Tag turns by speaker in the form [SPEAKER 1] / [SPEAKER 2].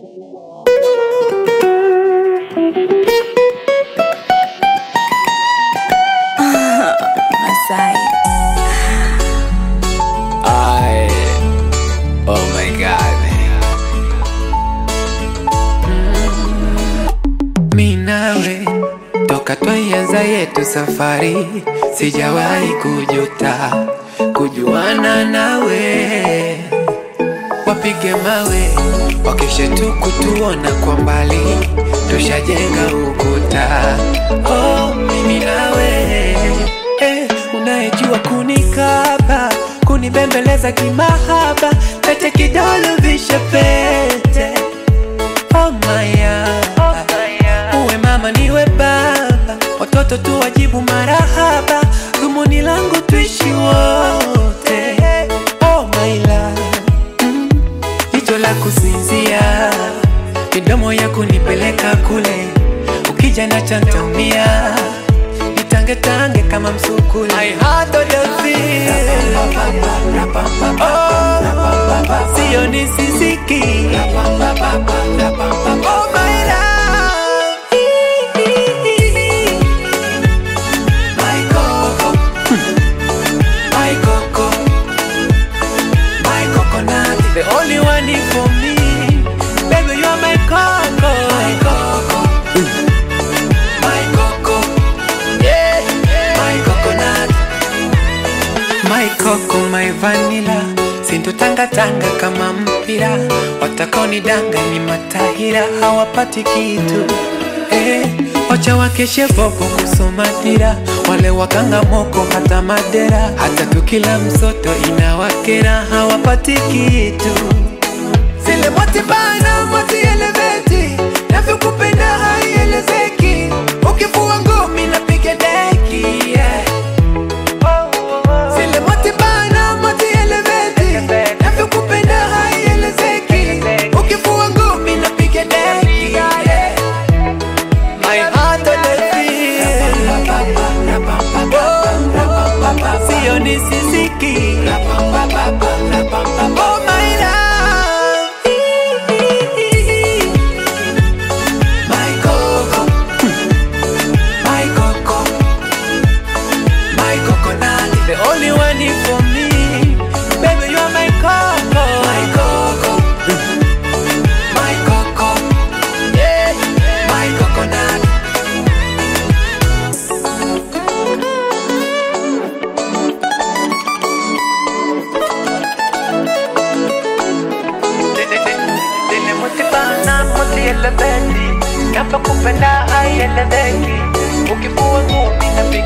[SPEAKER 1] Masai.
[SPEAKER 2] I, oh my god. Mi nawe toka twaianza yetu safari, sijawahi kujuta kujuana nawe. Wapige mawe wakeshe tu kutuona kwa mbali, tushajenga ukuta. Oh, mimi nawe eh, unayejua kunikaba kunibembeleza kimahaba, pete kidole vishe pete oh maya uwe mama niwe baba, watoto tu wajibu marahaba, dhumuni langu tuishi wote oh my love mm. Jicho la kusinzia, midomo ya kunipeleka kule, ukija na chantamia nitangetange kama msukule. I had the feel. Oh, sio nisisiki. Oh, my love. My coco. My coco. My coconut. The only one in for me. Baby, you are my coco. My coco. My coco. Yeah. My coconut. My coco, my vanilla. Sintotangatanga kama mpira. Watakaonidanga ni matahira, hawapati kitu. Eh, wacha wakeshe bobo kusoma dira, wale wakanga moko hata madera, hata tukila msoto inawakera, hawapati kitu zile moti bana moti eleveti navyokupenda haielezeki ukifua ngumi napiga deki yeah. zile moti bana moti eleveti navyokupenda haielezeki ukifua ngumi napiga deki yeah. My heart on the field. Oh, sio nisisiki. Oh, my love. My coco. My coco. My coconut. The only one in for me. Baby, you are my coco. My coco. My coco. Yeah. My coconut. Dile mutibana mutielebeti Kapa kupenda haieleweki Ukifua ngumi na